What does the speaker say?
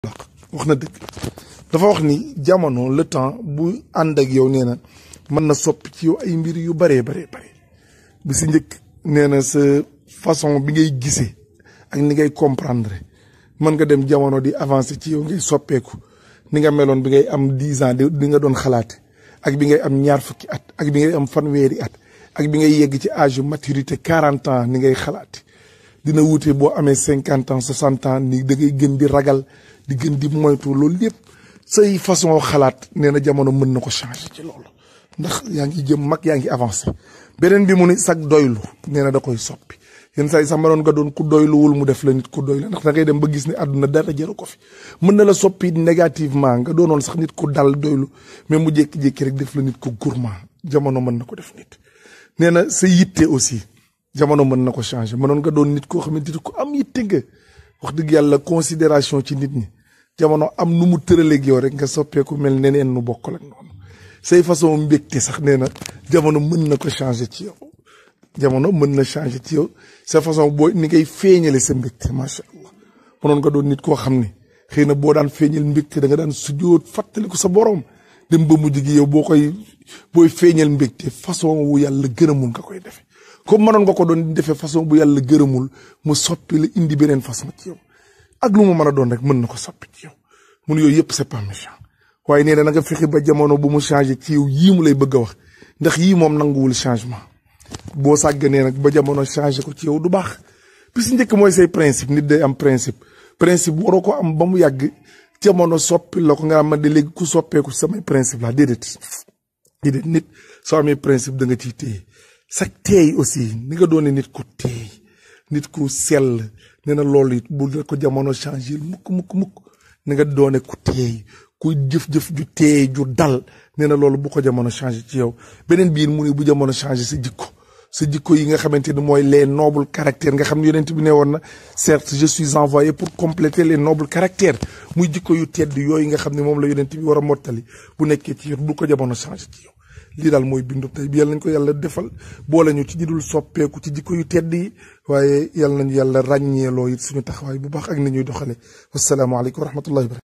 wax na dëgg dafa wax ni jamono le temps bu ànd ak yow nee na mën na soppi ci yow ay mbir yu baree baree bare bi si njëkk nee na sa façon bi ngay gisee ak ni ngay comprendre mën nga dem jamono di avancer ci yow ngay soppeeku ni nga meloon bi ngay am dix ans di nga doon xalaate ak bi ngay am ñaar fukki at ak bi ngay am fanweeri at ak bi ngay yegg ci âge maturité quarante ans ni ngay xalaate dina wuute boo amee cinquante ans soixante ans ni da ngay gën di ragal di gën di moytu loolu lépp say façon xalaat nee na jamono mën na ko changer ci loolu ndax yaa ngi jëm mag yaa ngi avancé beneen bi mu ni sag doylu nee na da koy soppi yenn saa yi sax mënoon nga doon ku doyluwul mu def la nit ku doylu ndax da ngay dem ba gis ne àdduna dara jëru ko fi mën na la soppi négativement nga doonoon sax nit ku dal doylu mais mu jékki-jékki rek def la nit ku gourmand jamono mën na ko def nit nee na sa yitte aussi jamono mën na ko changer mënoon nga doon nit koo xamante ni ku am yitte nga wax dëgg yàlla considération ci nit ñi jamono am nu mu tëraleeg yow rek nga soppeeku mel neneen nu bokkal ak noonu say façon mbégte sax nee na jamono mën na ko changer ci yow jamono mën na changer ci yow sa façon boo ni ngay feeñale sa mbégte macha allah mënoon nga doon nit koo xam ne xëy na boo daan feeñal mbégte da nga daan sujjóot fàttaliku sa borom dem ba mujj gi yow boo koy booy feeñal mbégte façon wu yàlla gërëmul nga koy defe comme mënoon nga ko doon defee façon bu yàlla gërëmul mu soppi la indi beneen façon ci yow ak lu mu mën a doon rek mën na ko soppi ci yow mun yooyu yëpp c'est pas méchant waaye nee na nga fexe ba jamono bu mu changé ci yow yii mu lay bëgg a wax ndax yii moom nanguwul changement boo sàgganee nag ba jamono changé ko ci yow du baax bi si njëkk mooy say principe nit day am principe principe waroo ko am ba mu yàgg jamono soppi la ko nga am de léegi ku soppeeku samay principe la déedéet déedéet nit soo amee principe da nga ciy téye sa teey aussi ni nga doone nit ku teey nit ku sell nee na loolu it bu ko jamono changé mukk mukk mukk ni nga doone ku teey ku jëf-jëf ju teey ju dal nee na loolu bu ko jamono changé ci yow beneen biir mu ne bu jamono changé sa jikko sa jikko yi nga xamante ni mooy les nobles caractères nga xam ne yonent bi ne woon na certes je suis envoyé pour compléter les nobles caractères muy jikko yu tedd yooyu nga xam ne moom la yonent bi war a mottali bu nekkee ci yow bu ko jamono changé ci yow lii daal mooy bindu tey bi yàlla nañ ko yàlla defal boole ñu ci ñi dul soppeeku ci jikko yu tedd yi waaye yàlla nañu yàlla ràññeeloo it suñu taxawaay bu baax ak ni ñuy doxale wasalaamaaleykum wa rahmatullahi wa barakatu